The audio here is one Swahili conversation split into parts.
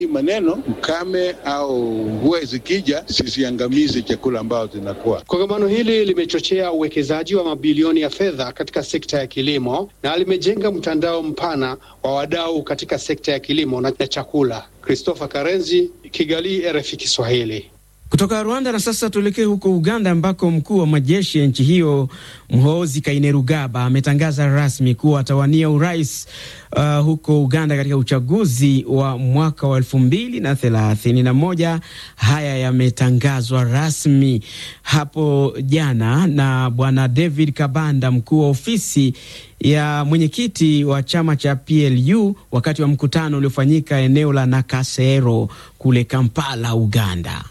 Hii maneno ukame au mvua zikija zisiangamize chakula ambao zinakuwa. Kongamano hili limechochea uwekezaji wa mabilioni ya fedha katika sekta ya kilimo na limejenga mtandao mpana wa wadau katika sekta ya kilimo na chakula. Christopher Karenzi, Kigali, RFI Kiswahili. Kutoka Rwanda na sasa tuelekee huko Uganda ambako mkuu wa majeshi ya nchi hiyo Muhoozi Kainerugaba ametangaza rasmi kuwa atawania urais uh, huko Uganda katika uchaguzi wa mwaka wa elfu mbili na thelathini na moja. Haya yametangazwa rasmi hapo jana na bwana David Kabanda, mkuu wa ofisi ya mwenyekiti wa chama cha PLU wakati wa mkutano uliofanyika eneo la Nakasero kule Kampala, Uganda.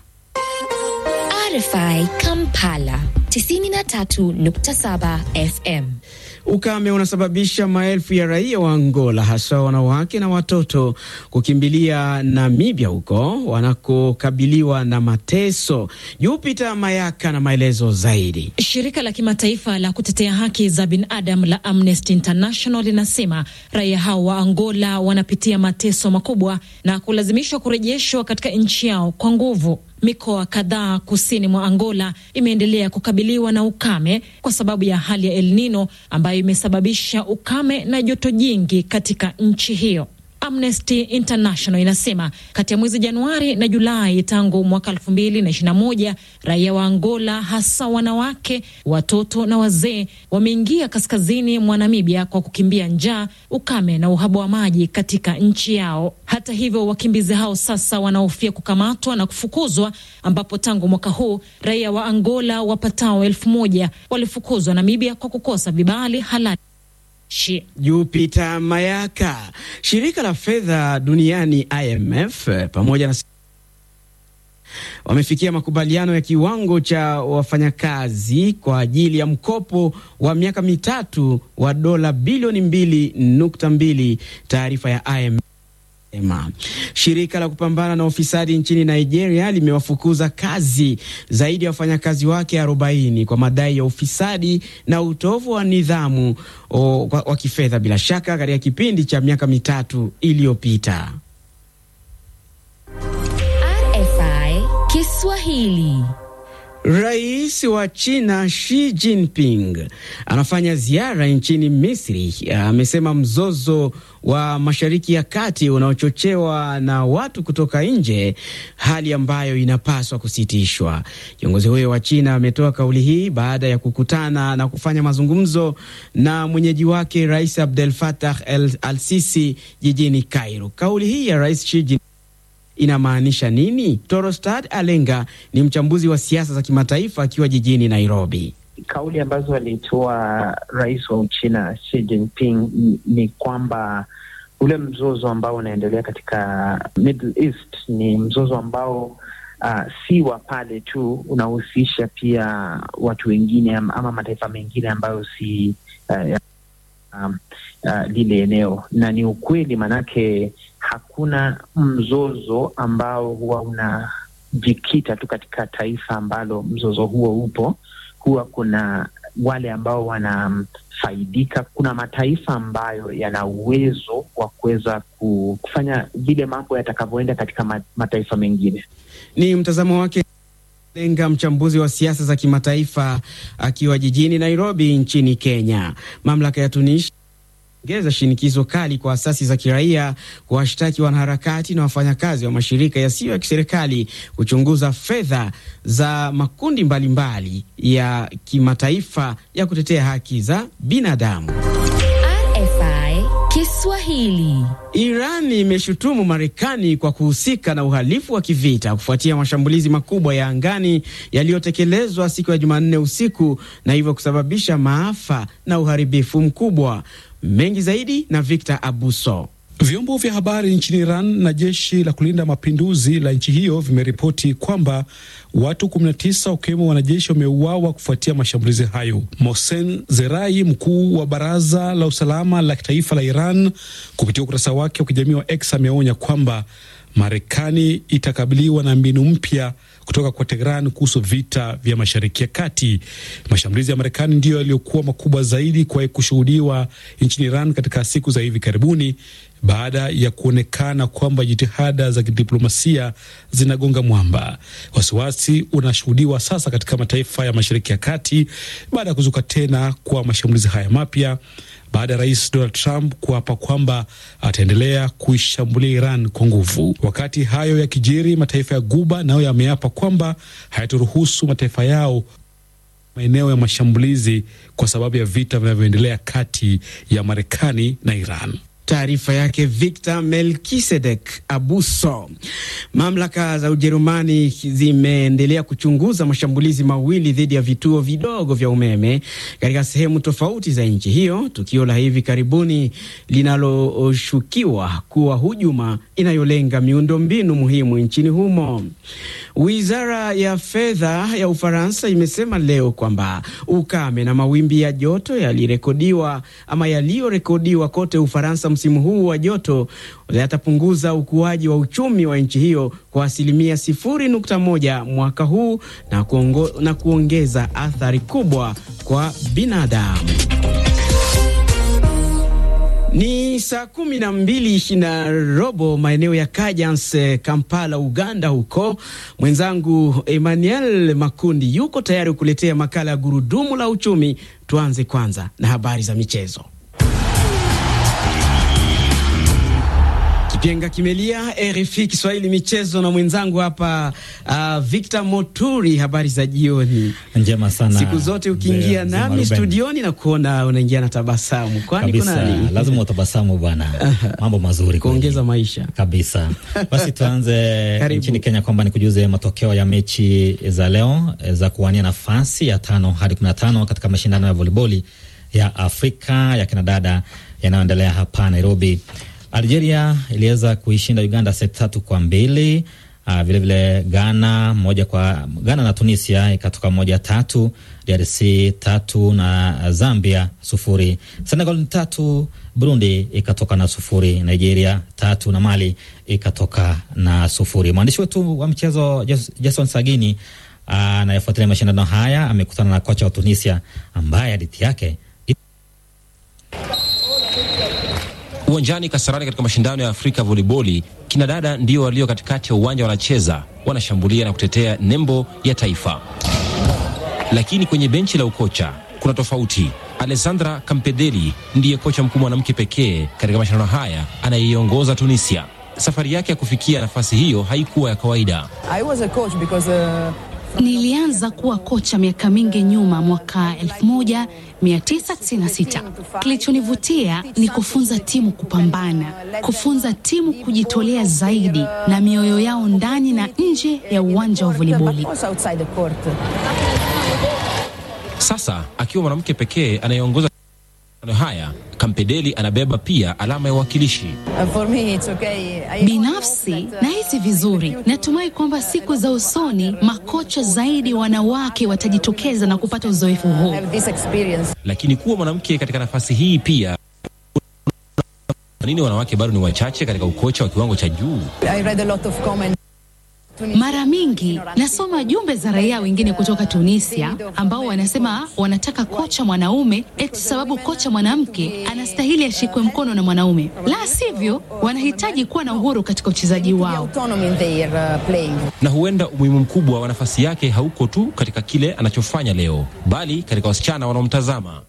RFI Kampala 93.7 FM. Ukame unasababisha maelfu ya raia wa Angola hasa wanawake na watoto kukimbilia Namibia huko wanakokabiliwa na mateso. Jupita Mayaka na maelezo zaidi. Shirika la kimataifa la kutetea haki za binadamu la Amnesty International linasema raia hao wa Angola wanapitia mateso makubwa na kulazimishwa kurejeshwa katika nchi yao kwa nguvu. Mikoa kadhaa kusini mwa Angola imeendelea kukabiliwa na ukame kwa sababu ya hali ya El Nino ambayo imesababisha ukame na joto jingi katika nchi hiyo. Amnesty International inasema kati ya mwezi Januari na Julai tangu mwaka elfu mbili na ishirini na moja raia wa Angola hasa wanawake, watoto na wazee wameingia kaskazini mwa Namibia kwa kukimbia njaa, ukame na uhaba wa maji katika nchi yao. Hata hivyo, wakimbizi hao sasa wanahofia kukamatwa na kufukuzwa, ambapo tangu mwaka huu raia wa Angola wapatao elfu moja walifukuzwa Namibia kwa kukosa vibali halali. Jupita Mayaka. Shirika la fedha duniani IMF pamoja na wamefikia makubaliano ya kiwango cha wafanyakazi kwa ajili ya mkopo wa miaka mitatu wa dola bilioni mbili nukta mbili. Taarifa ya IMF Ema. Shirika la kupambana na ufisadi nchini Nigeria limewafukuza kazi zaidi ya wafanyakazi wake 40 kwa madai ya ufisadi na utovu wa nidhamu wa kifedha bila shaka katika kipindi cha miaka mitatu iliyopita. RFI Kiswahili. Rais wa China Xi Jinping anafanya ziara nchini Misri. Amesema mzozo wa Mashariki ya Kati unaochochewa na watu kutoka nje, hali ambayo inapaswa kusitishwa. Kiongozi huyo wa China ametoa kauli hii baada ya kukutana na kufanya mazungumzo na mwenyeji wake Rais Abdel Fattah al-Sisi jijini Cairo. Kauli hii ya Rais Xi Jinping inamaanisha nini? Torostad Alenga ni mchambuzi wa siasa za kimataifa akiwa jijini Nairobi. Kauli ambazo alitoa rais wa Uchina Xi Jinping ni kwamba ule mzozo ambao unaendelea katika Middle East ni mzozo ambao uh, si wa pale tu, unahusisha pia watu wengine ama mataifa mengine ambayo si uh, um, uh, lile eneo, na ni ukweli maanake hakuna mzozo ambao huwa unajikita tu katika taifa ambalo mzozo huo upo. Huwa kuna wale ambao wanafaidika. Kuna mataifa ambayo yana uwezo wa kuweza kufanya vile mambo yatakavyoenda katika mataifa mengine. Ni mtazamo wake lenga mchambuzi wa siasa za kimataifa akiwa jijini Nairobi nchini Kenya. Mamlaka ya Tunisia ongeza shinikizo kali kwa asasi za kiraia kuwashtaki wanaharakati na wafanyakazi wa mashirika yasiyo ya kiserikali kuchunguza fedha za makundi mbalimbali mbali ya kimataifa ya kutetea haki za binadamu. RFI Kiswahili. Iran imeshutumu Marekani kwa kuhusika na uhalifu wa kivita kufuatia mashambulizi makubwa ya angani yaliyotekelezwa siku ya Jumanne usiku na hivyo kusababisha maafa na uharibifu mkubwa. Mengi zaidi na Victor Abuso. Vyombo vya habari nchini Iran na jeshi la kulinda mapinduzi la nchi hiyo vimeripoti kwamba watu 19 wakiwemo wanajeshi wameuawa kufuatia mashambulizi hayo. Mohsen Zerai, mkuu wa baraza la usalama la kitaifa la Iran, kupitia ukurasa wake wa kijamii wa X ameonya kwamba Marekani itakabiliwa na mbinu mpya kutoka kwa Tehran kuhusu vita vya Mashariki ya Kati. Mashambulizi ya Marekani ndiyo yaliyokuwa makubwa zaidi kuwahi kushuhudiwa nchini Iran katika siku za hivi karibuni, baada ya kuonekana kwamba jitihada za kidiplomasia zinagonga mwamba. Wasiwasi unashuhudiwa sasa katika mataifa ya Mashariki ya Kati baada ya kuzuka tena kwa mashambulizi haya mapya baada ya rais Donald Trump kuapa kwamba ataendelea kuishambulia Iran kwa nguvu. Wakati hayo yakijiri, mataifa ya Guba nayo yameapa kwamba hayataruhusu mataifa yao maeneo ya mashambulizi kwa sababu ya vita vinavyoendelea kati ya Marekani na Iran. Taarifa yake Victor Melkisedek Abuso. Mamlaka za Ujerumani zimeendelea kuchunguza mashambulizi mawili dhidi ya vituo vidogo vya umeme katika sehemu tofauti za nchi hiyo, tukio la hivi karibuni linaloshukiwa kuwa hujuma inayolenga miundombinu muhimu nchini humo. Wizara ya fedha ya Ufaransa imesema leo kwamba ukame na mawimbi ya joto yalirekodiwa ama yaliyorekodiwa kote Ufaransa msimu huu wa joto yatapunguza ukuaji wa uchumi wa nchi hiyo kwa asilimia sifuri nukta moja mwaka huu na, kuongo, na kuongeza athari kubwa kwa binadamu. Ni saa kumi na mbili na robo maeneo ya Kajans, Kampala, Uganda. Huko mwenzangu Emmanuel Makundi yuko tayari kukuletea makala ya gurudumu la uchumi. Tuanze kwanza na habari za michezo. Kipenga kimelia, RFI Kiswahili michezo na mwenzangu hapa uh, Victor Moturi. Habari za jioni. Njema sana. Siku zote ukiingia nami studioni na kuona unaingia na tabasamu, kwani kuna nini? Lazima utabasamu bwana, mambo mazuri kuongeza maisha kabisa. Basi tuanze nchini Kenya kwamba ni kujuze matokeo ya mechi za leo za kuwania nafasi ya tano hadi kumi na tano katika mashindano ya voliboli ya Afrika ya kinadada yanayoendelea hapa Nairobi. Algeria iliweza kuishinda Uganda set tatu kwa mbili. Uh, vilevile Ghana moja kwa Ghana na Tunisia ikatoka moja tatu, DRC tatu na Zambia sufuri, Senegal tatu, Burundi ikatoka na sufuri, Nigeria tatu na Mali ikatoka na sufuri. Mwandishi wetu wa mchezo Jason Sagini anayefuatilia uh, mashindano haya amekutana na kocha wa Tunisia ambaye hadithi yake Uwanjani Kasarani katika mashindano ya Afrika voliboli, kina dada ndio walio katikati ya uwanja wanacheza, wanashambulia na kutetea nembo ya taifa. Lakini kwenye benchi la ukocha kuna tofauti. Alessandra Campedeli ndiye kocha mkuu mwanamke pekee katika mashindano haya anayeiongoza Tunisia. Safari yake ya kufikia nafasi hiyo haikuwa ya kawaida. I was a coach because, uh... Nilianza kuwa kocha miaka mingi nyuma, mwaka 1996. Kilichonivutia ni kufunza timu kupambana, kufunza timu kujitolea zaidi na mioyo yao ndani na nje ya uwanja wa voliboli. Sasa akiwa mwanamke pekee anayeongoza haya Kampedeli anabeba pia alama ya uwakilishi. Okay. Binafsi nahisi vizuri, natumai kwamba siku za usoni makocha zaidi wanawake watajitokeza na kupata uzoefu huu. Lakini kuwa mwanamke katika nafasi hii pia nini, wanawake bado ni wachache katika ukocha wa kiwango cha juu. Mara mingi nasoma jumbe za raia wengine kutoka Tunisia ambao wanasema wanataka kocha mwanaume eti sababu kocha mwanamke anastahili ashikwe mkono na mwanaume, la sivyo wanahitaji kuwa na uhuru katika uchezaji wao. Na huenda umuhimu mkubwa wa nafasi yake hauko tu katika kile anachofanya leo, bali katika wasichana wanaomtazama.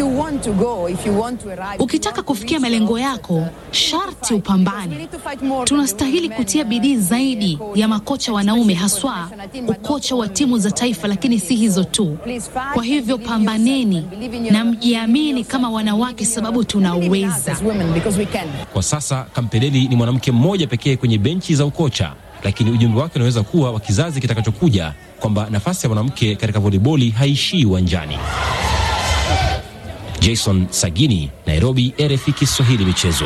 Ukitaka kufikia malengo yako, sharti upambane. Tunastahili kutia bidii zaidi ya makocha wanaume haswa ukocha wa timu za taifa, lakini si hizo tu. Kwa hivyo pambaneni na mjiamini kama wanawake, sababu tunaweza. Kwa sasa Kampedeli ni mwanamke mmoja pekee kwenye benchi za ukocha, lakini ujumbe wake unaweza kuwa wa kizazi kitakachokuja kwamba nafasi ya mwanamke katika voliboli haishii uwanjani. Jason Sagini, Nairobi, RFI Kiswahili michezo.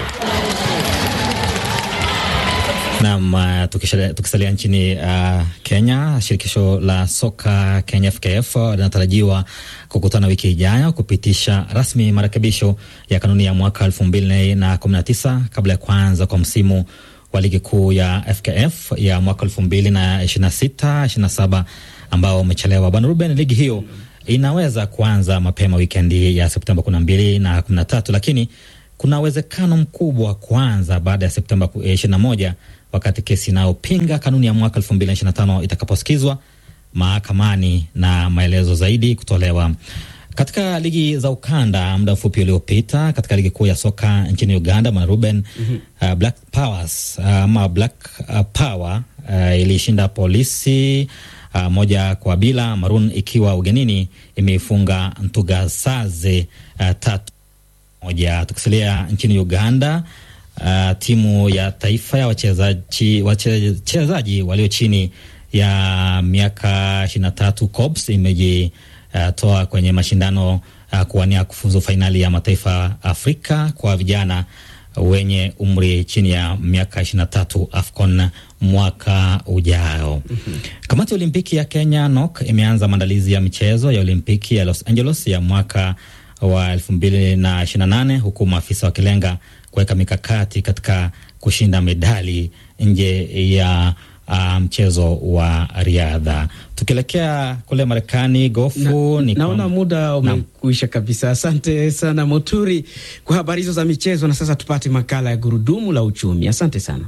Naam, uh, tukisalia nchini uh, Kenya, shirikisho la soka Kenya FKF linatarajiwa kukutana wiki ijayo kupitisha rasmi marekebisho ya kanuni ya mwaka elfu mbili na kumi na tisa kabla ya kuanza kwa msimu wa ligi kuu ya FKF ya mwaka elfu mbili na ishirini na sita ishirini na saba ambao umechelewa. Bwana Ruben, ligi hiyo inaweza kuanza mapema wikendi ya Septemba kumi na mbili na kumi na tatu lakini kuna uwezekano mkubwa wa kuanza baada ya Septemba 21 wakati kesi inayopinga kanuni ya mwaka 2025 itakaposikizwa mahakamani na maelezo zaidi kutolewa. Katika ligi za ukanda muda mfupi uliopita, katika ligi kuu ya soka nchini Uganda, bwana Ruben, mm -hmm. uh, Black Powers ama uh, Black uh, Power uh, ilishinda polisi uh, moja kwa bila, Maroon ikiwa ugenini imeifunga Ntugasaze uh, tatu moja. Tukisalia nchini Uganda, uh, timu ya taifa ya wachezaji wachezaji walio chini ya miaka ishirini na tatu COPS imeji Uh, toa kwenye mashindano uh, kuwania kufuzu fainali ya mataifa Afrika kwa vijana wenye umri chini ya miaka ishirini na tatu AFCON mwaka ujao. mm -hmm. Kamati ya Olimpiki ya Kenya NOC imeanza maandalizi ya michezo ya Olimpiki ya Los Angeles ya mwaka wa elfu mbili na ishirini na nane huku maafisa wakilenga kuweka mikakati katika kushinda medali nje ya Uh, mchezo wa riadha. Tukielekea kule Marekani, gofu na, naona muda umekuisha kabisa. Asante sana Moturi kwa habari hizo za michezo, na sasa tupate makala ya gurudumu la uchumi. Asante sana.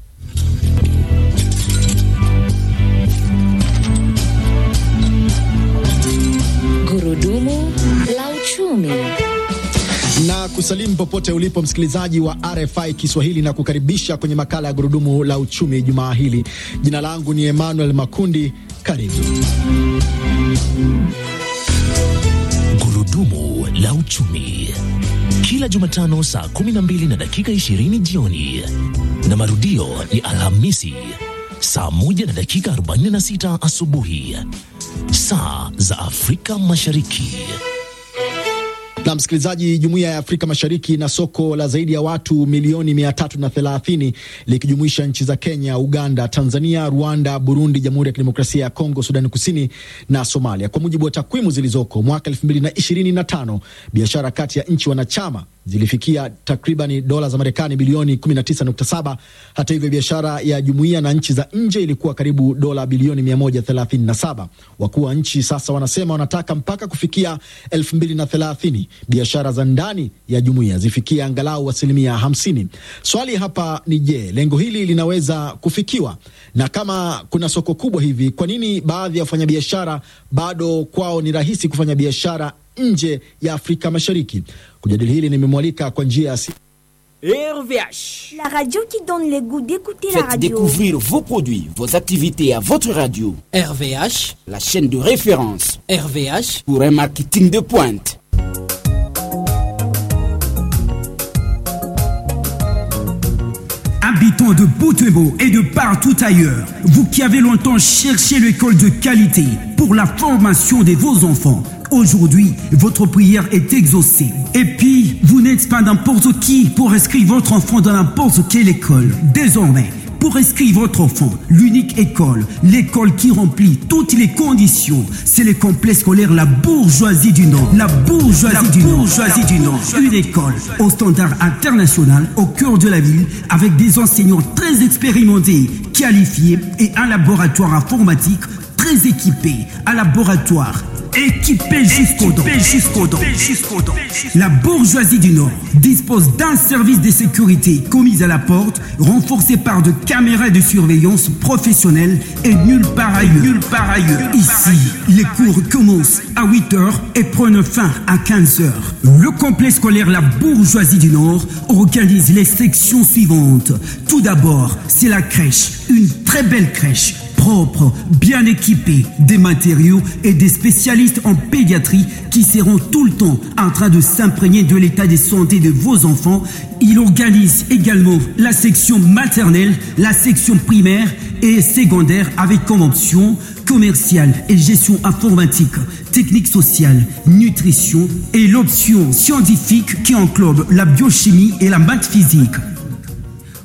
Gurudumu la uchumi na kusalimu popote ulipo msikilizaji wa RFI Kiswahili na kukaribisha kwenye makala ya gurudumu la uchumi jumaa hili. Jina langu ni Emmanuel Makundi, karibu. Gurudumu la uchumi kila Jumatano saa 12 na dakika 20 jioni na marudio ni Alhamisi saa 1 na dakika 46 asubuhi saa za Afrika Mashariki. Na msikilizaji, jumuiya ya Afrika Mashariki na soko la zaidi ya watu milioni mia tatu na thelathini likijumuisha nchi za Kenya, Uganda, Tanzania, Rwanda, Burundi, Jamhuri ya Kidemokrasia ya Kongo, Sudani Kusini na Somalia. Kwa mujibu wa takwimu zilizoko mwaka elfu mbili na ishirini na tano biashara kati ya nchi wanachama zilifikia takribani dola za Marekani bilioni 19.7. Hata hivyo, biashara ya jumuiya na nchi za nje ilikuwa karibu dola bilioni 137. Wakuu wa nchi sasa wanasema wanataka mpaka kufikia 2030 biashara za ndani ya jumuiya zifikia angalau asilimia 50. Swali hapa ni je, lengo hili linaweza kufikiwa? Na kama kuna soko kubwa hivi, kwa nini baadhi ya wafanyabiashara bado kwao ni rahisi kufanya biashara nje ya Afrika Mashariki? Kujadili hili nimemwalika kwa njia ya RVH, la radio qui donne le goût d'écouter la Faites radio. découvrir vos produits, vos activités à votre radio. RVH, la chaîne de référence RVH, pour un marketing de pointe. Habitants de Boutebo et de partout ailleurs, vous qui avez longtemps cherché l'école de qualité pour la formation de vos enfants, aujourd'hui, votre prière est exaucée. Et puis, vous n'êtes pas n'importe qui pour inscrire votre enfant dans n'importe quelle école. Désormais, pour inscrire votre enfant, l'unique école, l'école qui remplit toutes les conditions, c'est le complexe scolaire La Bourgeoisie du Nord. La Bourgeoisie, du, bourgeoisie du Nord. Une école au standard international au cœur de la ville avec des enseignants très expérimentés, qualifiés et un laboratoire informatique très équipé. Un laboratoire équipé jusqu'au dos. Jusqu'au dos. La bourgeoisie du Nord dispose d'un service de sécurité commis à la porte, renforcé par de caméras de surveillance professionnelles et nulle part ailleurs. Nulle part ailleurs. Ici, les cours commencent à 8 heures et prennent fin à 15 heures. Le complexe scolaire La Bourgeoisie du Nord organise les sections suivantes. Tout d'abord, c'est la crèche, une très belle crèche propre, bien équipé, des matériaux et des spécialistes en pédiatrie qui seront tout le temps en train de s'imprégner de l'état de santé de vos enfants. Il organise également la section maternelle, la section primaire et secondaire avec comme option commerciale et gestion informatique, technique sociale, nutrition et l'option scientifique qui englobe la biochimie et la maths physique.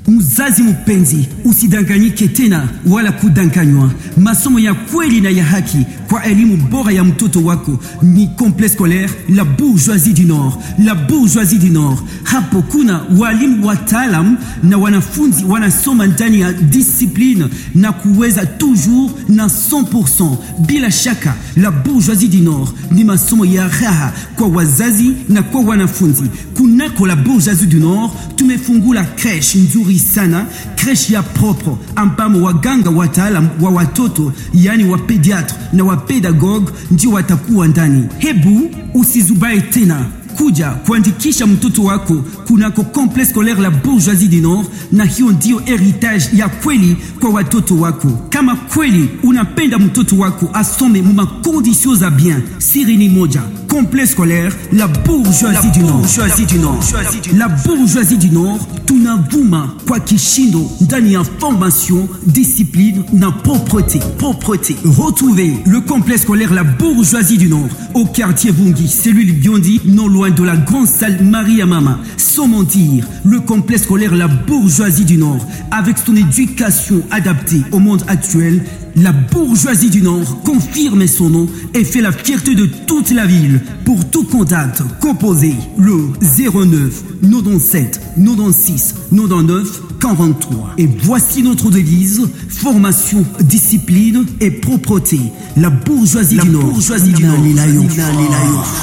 Mzazi mpenzi, usidanganyike tena wala kudanganywa. Masomo ya kweli na ya haki kwa elimu bora ya mtoto wako ni Complexe Scolaire La Bourgeoisie du Nord. La Bourgeoisie du Nord, hapo kuna walimu wataalam na wanafunzi wanasoma ndani ya discipline na kuweza toujours na 100%. Bila shaka, La Bourgeoisie du Nord ni masomo ya raha kwa wazazi na kwa wanafunzi. Kunako La Bourgeoisie du Nord tumefungula creche nzuri sana, creche ya propre ambamo waganga wataalam wa watoto yani wa pediatre na wa pedagogue ndio watakuwa ndani. Hebu usizubae tena kuja kuandikisha mtoto wako kunako Complexe Scolaire La Bourgeoisie du Nord, na hiyo ndio heritage ya kweli kwa watoto wako. Kama kweli unapenda mtoto wako asome mu makondisio za bien, siri ni moja: Complexe Scolaire La Bourgeoisie du Nord. La Bourgeoisie du Nord, tunavuma kwa kishindo ndani ya formation, discipline na propreté. Propreté. Retrouvez le Complexe Scolaire La Bourgeoisie du Nord au quartier Vungi, cellule Biondi, non loin de la grande salle Maria Mama. Sans mentir, le complexe scolaire La Bourgeoisie du Nord, avec son éducation adaptée au monde actuel, la bourgeoisie du Nord confirme son nom et fait la fierté de toute la ville. Pour tout contact, composez le 09 97 96 99 43. Et voici notre devise formation, discipline et propreté. La bourgeoisie du Nord. Bourgeoisie du Nord.